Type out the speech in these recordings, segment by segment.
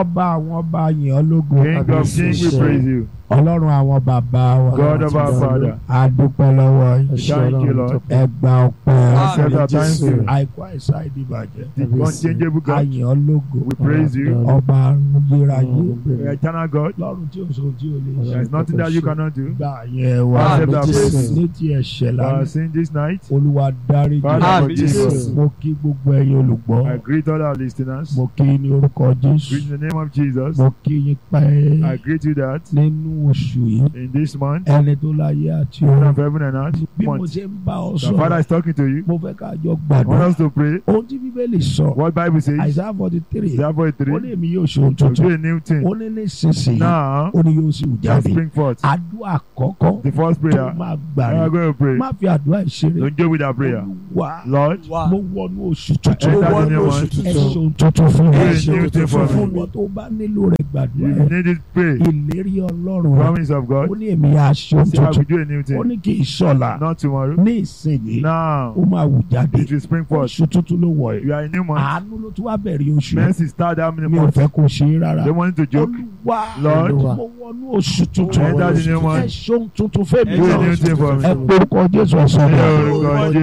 ọba àwọn ọba yìn ọ́ lógo King of kings, we praise you. ọlọ́run àwọn bàbá wa God of our Father, a dúpẹ́ lọ́wọ́ yín thank you, Lord. ẹ gba ọpẹ́ Accept our thanksgiving. àìkú àìsàn ìdìbàjẹ́ The unchangeable a God, yìn ọ́ lógo we praise you. ọba ayérayé The eternal God, lọ́run tí o sọ tí o lè there ṣe is nothing that you cannot do. gbà yẹn wá Accept our praise. ní ti ẹ̀ṣẹ̀ Uh, lánàá sing this night, olúwa dáríjì Father, Àmín, forgive Jésù. us. mo kí gbogbo ẹ̀yin olùgbọ́ I greet all our listeners. mo kí ní orúkọ jésù Greet in the name of Jesus. mo kí yín pẹ́ I greet you that nínú oṣù yìí in this month, ẹni tó láyé àti Son ọ̀run of heaven and earth, bí mo month, ṣe ń bá ọ the Father sọ̀rọ̀ is talking to you. mo fẹ́ ká jọ I want gbàdúrà us to pray. ohun tí bíbélì sọ What Bible says, àìsàn forty three Isaiah ó 43, ní èmi yóò ṣe ohun to do tuntun a new ó thing. ní nísinsìnyí Now, ó ní yóò sì wù just jáde spring forth. àdúrà àkọ́kọ́ The first tó prayer, máa we gbà are rè going to pray. má fi àdúrà ìṣeré Don't joke with that prayer. Olúwa Lord, mo wọnú oṣù tuntun enter wọnú the new oṣù one. tuntun. ẹ ṣe ohun tuntun fún mi Do a ṣe new ohun thing for tuntun fún me. mi. ìwọ tó bá nílò rẹ̀ If gbàdúrà you ẹ need it, pray. ìlérí ọlọ́run rẹ̀ Promise of God. ó ní èmi á ṣe ohun Say, I will tuntun do a new ó thing. ní kì í ṣọ̀la Not tomorrow. ní ìsinyìí Now, ó máa wù jáde it will spring forth. oṣù tuntun ló wọ̀ ẹ́ You are a new month. àánú ló tún wá bẹ̀rẹ̀ oṣù yìí. Mercy start that many mi ò months. fẹ́ kó ṣe é rárá They want you to joke. olúwa Lord, mo wọnú oṣù tuntun enter the new ẹ month. ṣe ohun tuntun fẹ́mi Do a náà new thing for me. ẹ porúkọ jésù ọ̀sán Ní náà orúkọ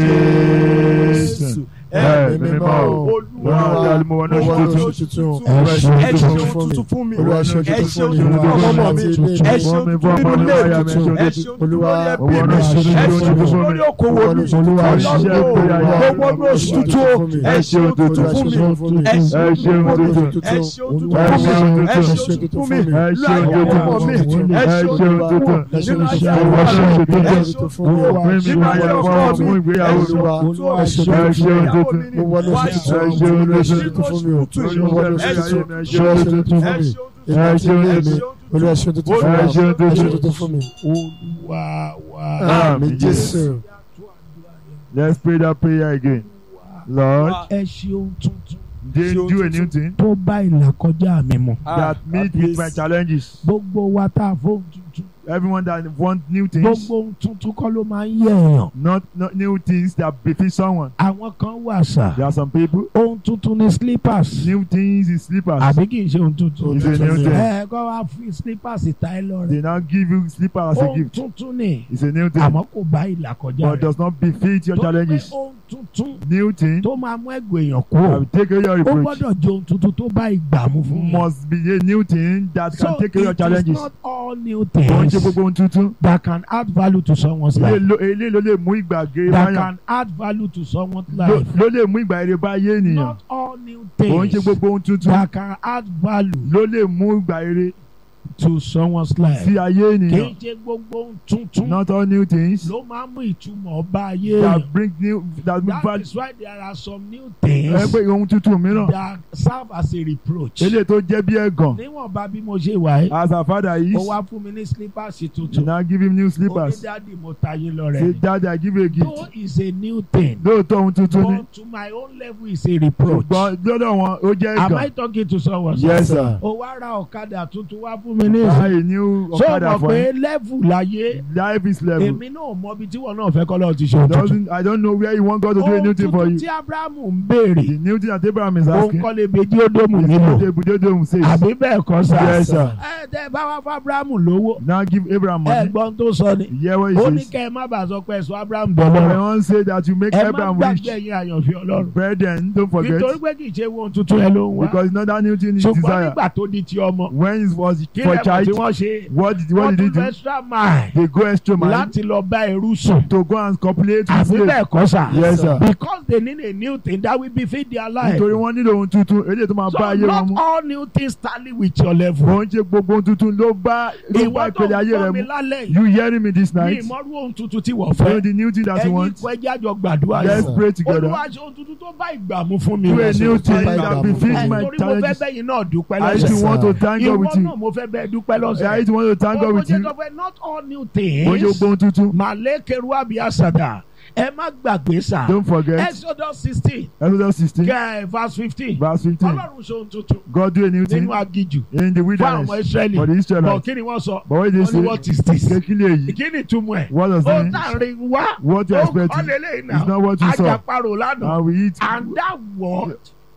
Jésù. Ẹ mímọ́ o. Lọ́run ọ̀gá ni mo wọ ní oṣù tuntun. tuntun. ẹ ṣe ẹ ṣe ohun ohun tuntun tuntun fún mi. Olúwa ṣe ẹ ṣe ohun tuntun tuntun fún ọmọ mi. tuntun. ẹ ṣe ohun Fún mi, tuntun fún ọmọ nínú mi, ilé láyà mi, tuntun. ṣe ẹ ṣe ohun tuntun Olúwa, lórí ẹbí Olúwa, mi. ṣe ẹ ṣe ohun tuntun tuntun fún mi. lórí okòwò mi. Olúwa, Ọlọ́run ṣe o, tuntun. gbogbo ọdún oṣù tuntun. ẹ ṣe ohun tuntun fún mi. ẹ ṣe Ẹ ṣe ohun ohun tuntun tuntun. ẹ ṣe ohun tuntun Olúwa, fún mi. ṣe ohun ẹ ṣe tuntun. ohun tuntun fún mi. Ẹ ṣe láyé ohun tuntun. ọmọ mi. ẹ Ẹ ṣe ṣe ohun ohun tuntun. tuntun. nínú ayé Olúwa, àwọn ṣe ohun ọmọ mi. tuntun. ẹ ṣe ohun tuntun. Olúwa, Fún mi, nínú ayé fún ọkọ ọmọ, mi. fún ìgbéyàwó ẹ ṣe mi. ohun tuntun. Olúwa, ẹ ṣe ṣe ohun ohun tuntun. tuntun. mo wọ ní Ẹ oṣù ṣe ohun tuntun. tuntun. ẹ ṣe ohun tuntun fún mi o. Ẹ ṣe mo wọ ní ohun oṣù tuntun. tuntun. Ẹ ṣe ohun tuntun fún Ẹ mi. ṣe ìgbà Ẹ tí ṣe ó ohun yé mi tuntun. olúwa ṣe ohun tuntun fún mi. Ẹ ṣe ohun ẹ ṣe ohun tuntun. tuntun fún mi. olúwa wa àmín jésù. Let's pray that prayer again. Lord, ẹ ṣe ohun tuntun they do a new thing tó bá ìlàkọjá mi mu that meet with my challenges. gbogbo wa tá a fóun tuntun Everyone that want new things, gbogbo ohun tuntun kọ́ ló máa ń yẹ èèyàn not, not new things that befit someone. àwọn kan wà sà There are some people, ohun tuntun ní slippers new things is slippers. àbí kì í ṣe ohun tuntun It's a new thing. ẹ kọ́ wa fi slippers ta ẹ lọ rẹ They now give you slippers as a ohun gift. tuntun ni It's a new thing, àmọ́ kò bá ìlàkọjá but rẹ does not befit your Torí pé challenges. ohun tuntun New thing tó máa mú ẹgbẹ́ èèyàn that kú will take away your ó reproach gbọ́dọ̀ jẹ́ ohun tuntun tó bá ìgbà mu fún mi. must be a new thing that so can take away your it is challenges. not all new Wọ́n ṣe things gbogbo ohun tuntun. that can add value to someone's Ilé life ló ilé ló lè mú ìgbàgbé that báyàn. can add value to someone's Ló life ló lè mú ìgbà èrè bá ayé ènìyàn. not all new Òun ṣe things gbogbo ohun tuntun. that can add value Ló lè mú ìgbà èrè to someone's life sí ayé kì í ènìyàn. ṣe gbogbo ohun tuntun Not all new things ló máa ń mú ìtumọ̀ bá ayé èèyàn that bring new that bring that value. is why there are some new Ẹ things pé ohun tuntun mìíràn. that serve as a reproach Eléyìí tó jẹ́ bí ẹ̀gàn. níwọ̀nba bí mo ṣe wà yìí As our father is, ó wá fún mi ní slippers you tuntun now give him new ó ní slippers. dáàdi mo ta yín lọ Say rẹ̀ daddy I give you a gift. though is a new thing Lóòótọ́ ohun tuntun ni. but to my own level is a reproach Ṣùgbọ́n lọ́dọ̀ wọn ó jẹ́ am I ẹ̀gàn. talking to someone Yes sir. ó wá ra ọ̀kadà tuntun wá fún mi ní Buy ìsìn a new so ọ̀kadà mọ̀ for pé him. level láyé Life is level. èmi náà mọ ibi tí wọn náà fẹ́ kọ́ lọ́ọ́ ti ṣe ohun tuntun Doesn't I don't know where you want God to do a ohun new thing for tuntun you. tí Abrahamu ń béèrè The new thing that Abraham is òun asking kọ́ lè bèjì ódòmù is nílò what the Buddhism says. àbí bẹ́ẹ̀ kọ́ sá Yes sir. ẹ tẹ bá wá fún Abrahamu lówó Now give Abraham ẹ money. gbọ́n tó sọ ni Hear what ó he ní says. kẹ́ ẹ má bàa sọ pé ẹ̀sọ́ Abrahamu I dọ̀lọ́rọ̀ want to say that you make ẹ má Abraham rich. gbàgbé ẹ̀yin àyànfẹ́ Ọlọ́run Brethren, don't forget nítorí pé kì í ṣe ohun tuntun ẹ ló ń wá because it's not that new thing he ṣùgbọ́n desire. nígbà tó di ti ọmọ When it was kí for lẹ́mọ̀ tí child, wọ́n ṣe what did wọ́n what did he tún do? extra mile They go extra mile láti lọ bá ẹrú sùn to go and copulate with àbí slave. bẹ́ẹ̀ kọ́ sà Yes sir. because they need a new thing that will befit their life Nítorí wọ́n nílò ohun tuntun, eléyìí tó máa so bá ayé wọn not mu. all new things tally with your level Wọ́n ń ṣe gbogbo ohun tuntun ló bá ló bá ìwọ tó ìpele ń ayé rẹ gbọ́ mi mu. lálẹ́ yìí You hearing me this ní night? ìmọ̀rú ohun tuntun tí wọ́n You know fẹ́ the new thing that you ẹ̀yin want? ikọ̀ ẹjẹ́ àjọ gbàdúrà Let's yìí pray together. olúwa ṣe ohun tuntun tó bá ìgbà mu fún mi Do a new thing Bye, that bye, befits bye. my torí mo fẹ́ challenges. bẹ́yìn náà dúpẹ́ I Yes, still lọ́sẹ̀ want to sir. thank God ìwọ with you. náà mo fẹ́ bẹ́ẹ̀ dúpẹ́ I lọ́sẹ̀ still want to thank God Ó with jẹ́ you. sọ pé not all new Wọ́n ṣe things gbogbo ohun tuntun. màlẹ́kẹ̀rú àbíàsàdà ẹ má gbàgbé sà Don't forget Exodus sixteen Exodus sixteen kẹ́ verse fifteen verse fifteen. ọlọ́run ṣe ohun tuntun God do a new thing nínú agijù in the fún àwọn wilderness Ísírẹ́lì for the bọ̀ Israelites. kí ni wọ́n sọ But what did wọ́n ní they what say? is this Kékeré èyí. kí ni túmọ̀ ẹ̀ What does ó it mean? dárin wá What you ó expect? kọ́ lélẹ́yìn It's náà not what you saw. ajaparò lánàá And we eat. and that word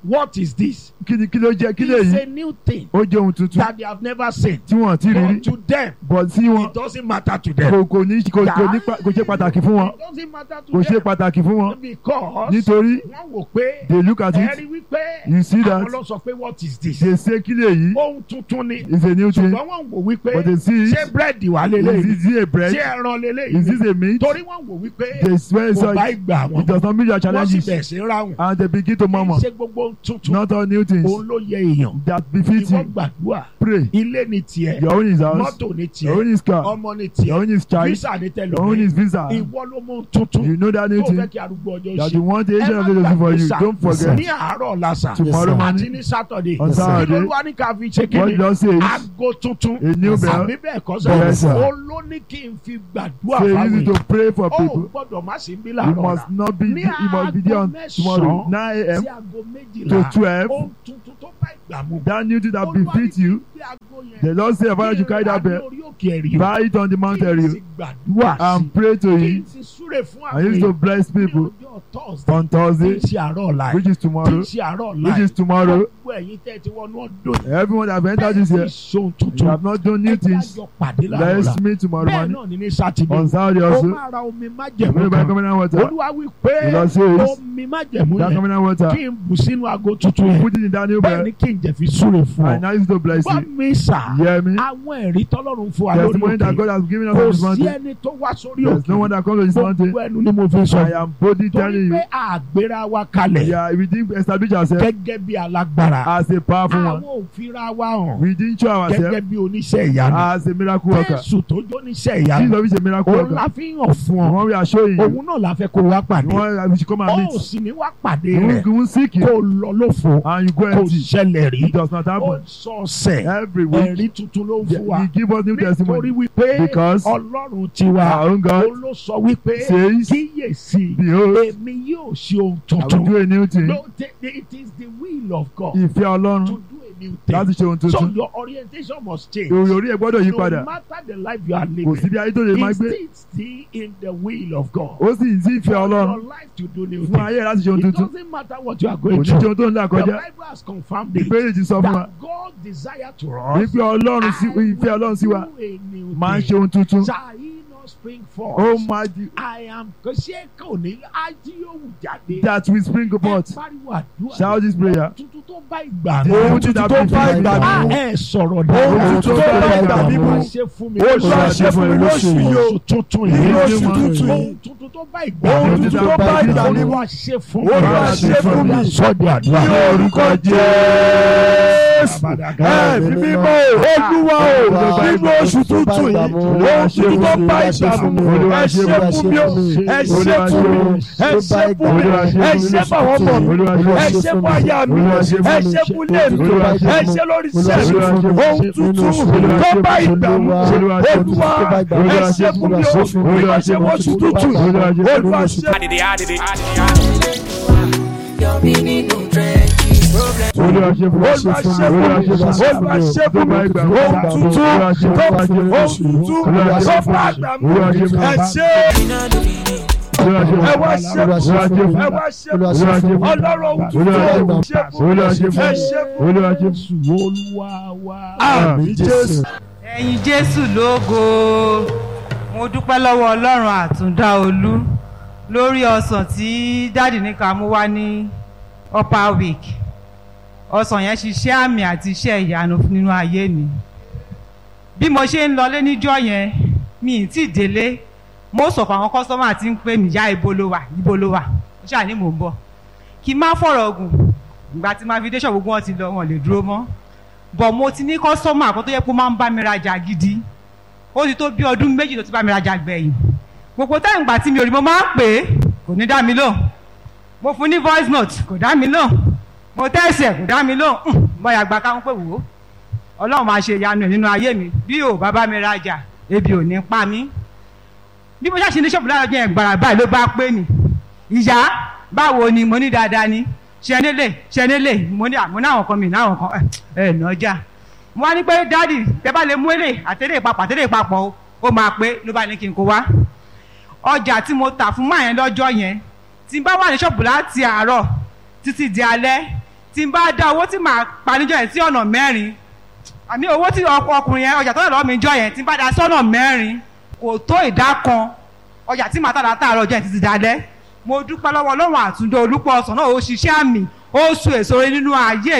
what is this? kí ni kí ló jẹ́ kí lè It's yí a new thing ó jẹ́ ohun tuntun that they have never seen. tí wọ́n ti rí rí But to them, bọ̀ sí wọn it doesn't matter to them. kò kò ní kò kò ní pa- kò ṣe pàtàkì fún wọn It doesn't matter to kò ṣe them pàtàkì fún wọn because nítorí wọ́n wò pé they look at ẹ it rí wípé you see that àwọn lọ sọ pé what is this? they say kí lè yí Ohun tuntun ni. is a new thing Ṣùgbọ́n wọ́n wò wípé but they see ṣé it búrẹ́dì wà is lélẹ́yìí? this a bread Ṣé ẹran is lélẹ́yìí? this a meat Torí wọ́n wò wípé they swear kò so bá it ìgbà wọn. does not meet your Wọ́n sì challenges bẹ̀rẹ̀ sí ráhùn. and they begin to murmur Ṣé gbogbo ohun tuntun not all new things òun ló yẹ èèyàn? that befit Ìwọ you gbàdúrà. pray Ilé ni tiẹ̀. your own is house Mọ́tò ni your own tiẹ̀. is car Ọmọ ni your tiẹ̀. own is child Visa ni your own tẹlomi. is visa Ìwọ ló mú ohun tuntun. you know that new Tó fẹ́ thing kí arúgbó ọjọ́ that ṣe. you want the Ẹ agent má of the do for gbàgbé you sà. don't forget Ní àárọ̀ lásà. tomorrow Àti morning ní Sátọ̀dé. on Kí ló Saturday wá ní ká fi ṣe what kíni? God says Aago tuntun. a new bell Àbí bẹ́ẹ̀ kọ́ Yes, sir. sẹ́. Ó ló ní kí n fi gbàdúrà say fáwọn easy to èèyàn. pray for Ó people gbọ́dọ̀ má sí bí you láàárọ̀ must la. not be Ní you must be there on aago tomorrow mẹ́sàn-án nine a.m. Sí aago to méjìlá. twelve Ohun tuntun tó bá ìgbà mu. that new thing that Olúwa ní befit kí n you gbé aago yẹn. the Lord say your father should carry that Kí n bell rà ní orí òkè ẹ̀rí. buy it on the mountain Kí n area sì gbàdúrà sí. and pray to Kí him n sì súre fún and use àwọn to èèyàn. bless Ní people ọjọ́ Thursday. on Tí Thursday ń ṣe àárọ̀ ọ̀la which is tí ń tomorrow ṣe àárọ̀ ọ̀la which is tomorrow gbogbo ẹ̀yin tẹ́ ti wọnú ọdún yìí. everyone that have entered this year ṣohun you tuntun. have not done new Ẹ jẹ́ things àjọ pàdé láàárọ̀ ọ̀la. let's meet tomorrow Bẹ́ẹ̀ morning náà ni ní Sátidé. on Saturday Ó also máa ra omi you májẹ̀mú may buy kan. covenant water Olúwa wí pé the Lord says omi májẹ̀mú that yẹn covenant water kí n bù sínú aago tuntun yẹn. put it in that new Bẹ́ẹ̀ bell ni kí n jẹ̀ fi súre fún and ọ. now use to bless Gbọ́ you mi sà. hear me Àwọn ẹ̀rí tọ́lọ́run fún wa lórí testimony that òkè. God has given us Kò on this sí mountain ẹni tó wá sórí there's no one òkè. that comes to this mountain Gbogbo ẹnu ni mo fi sọ. I am boldly Torí telling you pé àgbéra wa kalẹ̀ yeah we didn't establish ourselves gẹ́gẹ́ bí alágbára. as a powerful Àwọn one òfìra wa hàn we didn't show gẹ́gẹ́ ourselves bí oníṣẹ́ ìyanu. as a miracle worker Jésù tó jó níṣẹ́ ìyanu. Jesus is a miracle Òun worker la fi hàn fún the ọ. one we are showing you Òun náà la fẹ́ kó wá the pàdé. one that we should come and Ó meet sì ní wá pàdé you rẹ̀. won't seek Kó it lọ lófo. and you go Kò empty ṣẹlẹ̀ rí. it does not Ó happen sọ̀sẹ̀. every week Ẹ̀rí tuntun ló ń he fún wa. give us new Nítorí testimony wípé because Ọlọ́run tiwa. our own God Ó ló sọ wípé says kíyèsí. behold Èmi yóò ṣe ohun I will tuntun. do a new thing No, the- the- it is the will of God ìfẹ́ to Ọlọ́run do a new láti thing. ṣe ohun So tuntun your orientation must change. orí ẹ̀ gbọ́dọ̀ yí No padà matter the life you are kò living, sí bí ayé tó lè máa it's gbé still still in the will of God. ó sì sí ìfẹ́ For Ọlọ́run your life to do new fún things. ayé láti ṣe ohun It tuntun doesn't matter what you are kò going ní ṣe through. ohun tó ń là The kọjá Bible has confirmed it. ìbéèrè ti sọ fún wa That God desire to us. wípé Ọlọ́run sí I will ìfẹ́ Ọlọ́run sí wa do a new máa ń ṣe thing. ohun tuntun Shall he not spring ó forth? máa di I am kò ṣe kò ní ájí yóò jáde. that will spring Ẹ forth pariwo àdúrà. shout this prayer Tuntun tó bá ìgbà the mi. ohun tuntun tó bá ìgbà Ah, mi ẹ sọ̀rọ̀ Ohun dáadáa. tuntun tó bá ìgbà mi Olúwa mu. ṣe fún mi. Olúwa ṣe fún mi lóṣù yìí o. Oṣù tuntun Nínú yìí. oṣù tuntun Ohun yìí. tuntun tó bá ìgbà Ohun mi. tuntun tó bá ìgbà mi mu. Olúwa ṣe fún mi. Olúwa ṣe fún mi. Sọ́ọ̀dì àdúrà. Ní orúkọ Jésù. Ẹ̀mí mímọ́ Olúwa o nínú oṣù tuntun yìí ohun tuntun tó bá ìgbà mu ẹ ṣe fún mi o ẹ ṣe fún mi ẹ ṣe fún mi ẹ ṣe fún àwọn ọmọ mi ẹ ṣe fún aya mi ẹ ṣe fún ilé mi ẹ ṣe lórí iṣẹ́ mi ohun tuntun tó bá ìgbà mu Olúwa ẹ ṣe fún mi o bí wọ́n ṣe wọ́n oṣù tuntun yìí Olúwa ṣe Olúwa ṣe fún mi Olúwa ṣe fún mi Olúwa ṣe fún mi ohun tuntun tó ohun tuntun tó bá ìgbà mu ẹ ṣe ẹ wá ṣe ẹ wá ṣe ọlọ́run ohun tuntun ṣe fún mi ẹ ṣe fún mi. Olúwa ṣe fún mi. Olúwa wa. Àmín Jésù. ẹ̀yin jésù lógo mo dúpẹ́ lọ́wọ́ ọlọ́run àtúndá olú lórí ọsàn tí dáàdì ní ká mú wá ní upper week ọsàn yẹn ṣiṣẹ́ àmì àti iṣẹ́ ìyanu nínú ayé mi bí mo ṣe ń lọlé níjọ́ yẹn mi ì tí ì délé mo sọ̀kọ̀ àwọn kọ́sọ́mà tí ń pè mí yá ibo ló wà ibo ló wà mo ṣáà ní mò ń bọ̀ kí n má fọ̀rọ̀ ogun ìgbà tí máa fi dé ṣọ́ọ̀bù gbogbo wọn ti lọ wọn lè dúró mọ́ bọ̀ mo ti ní kọ́sọ́mà kan tó yẹ kó máa ń bá mi rajà gidi ó ti tó bí ọdún méjì tó ti bá mi rajà gbẹ̀yìn gbogbo táyà ìgbà tí mi ò rí mo máa ń pè é kò ní dá mi lóhùn mo fún ní voice note kò dá mi lóhùn mo tẹ́sí ẹ̀ kò dá mi lóhùn bọ́yà gba káwọn pé wò ó ọlọ́run máa ṣe ìyanu ẹ̀ nínú ayé mi bí ò bá bá mi rajà ebi ò ní pa mí bí mo ṣàṣe ní ṣọ́ọ̀bù lára ọjọ́ yẹn gbàrà báyìí ló bá pè mí ìyá báwo ni mo ní dáadáa ni ṣe nílé ṣe nílé mo ní àmọ́ náwọn kan mi náwọn kan ẹ̀ ẹ̀ nọjà mo wá ní pé dáàdì tẹ bá lè mú èlé àtẹlẹ papọ̀ àtẹlẹ papọ̀ o ó máa pé ló bá ní kí n kó wá ọjà tí mo tà fún máa yẹn lọ́jọ́ yẹn tí n bá wà ní ṣọ́ọ̀bù láti àárọ̀ títí di alẹ́ tí n bá dá owó tí màá pa níjọ́ yẹn sí ọ̀nà mẹ́rin àmì owó tí ọkọ- ọkùnrin yẹn ọjà tó lọ lọ́wọ́ mi jọ yẹn tí n bá dá sọ́nà mẹ́rin kò tó ìdá kan ọjà tí màá tà látàárọ̀ ọjà yẹn títí dalẹ́ mo dúpẹ́ lọ́wọ́ ọlọ́run àtúndó olúpọ̀ ọ̀sán náà ó ṣiṣẹ́ àmì ó sun èso rere nínú ayé